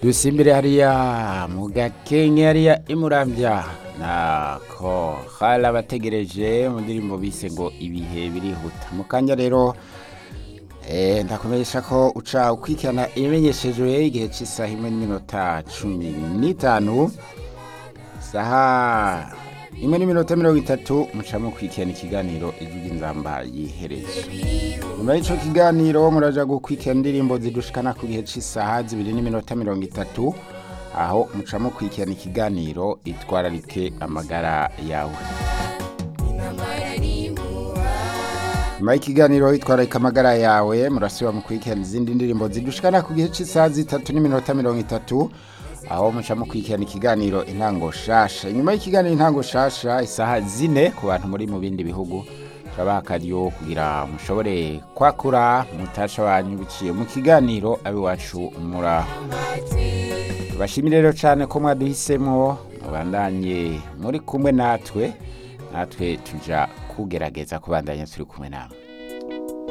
dusimbire hariya mu gakenke hariya imuramvya nako hari abategereje mu ndirimbo bise ngo ibihe birihuta mu kanya rero eh, ndakumenyesha ko uca ukwikirana ibimenyeshejwe igihe cy'isaha imwe n'iminota cumi n'itanu saha imwe n'iminota mirongo itatu muca mukwikirana ikiganiro ijwi ry'inzamba yiherezo nyuma y'ico kiganiro muraja gukwikirana indirimbo zidushikana ku gihe cy'isaha zibiri n'iminota mirongo itatu aho muca mukwikirana ikiganiro itwararike amagara yawe nyuma y'ikiganiro itwararika amagara yawe murasiba mukurikirana izindi ndirimbo zidushikana ku gihe cy'isaha zitatu n'iminota mirongo itatu aho muca mukurikirana ikiganiro intango shasha inyuma y'ikiganiro intango shasha isaha zine ku bantu muri mu bindi bihugu turabaha akaryo kugira mushobore kwakura mutasha wanyu biciye mu kiganiro abiwacu muraho tubashimire rero cyane ko mwaduhisemo mubandanye muri kumwe natwe natwe tuja kugerageza kubandanya turi kumwe namwe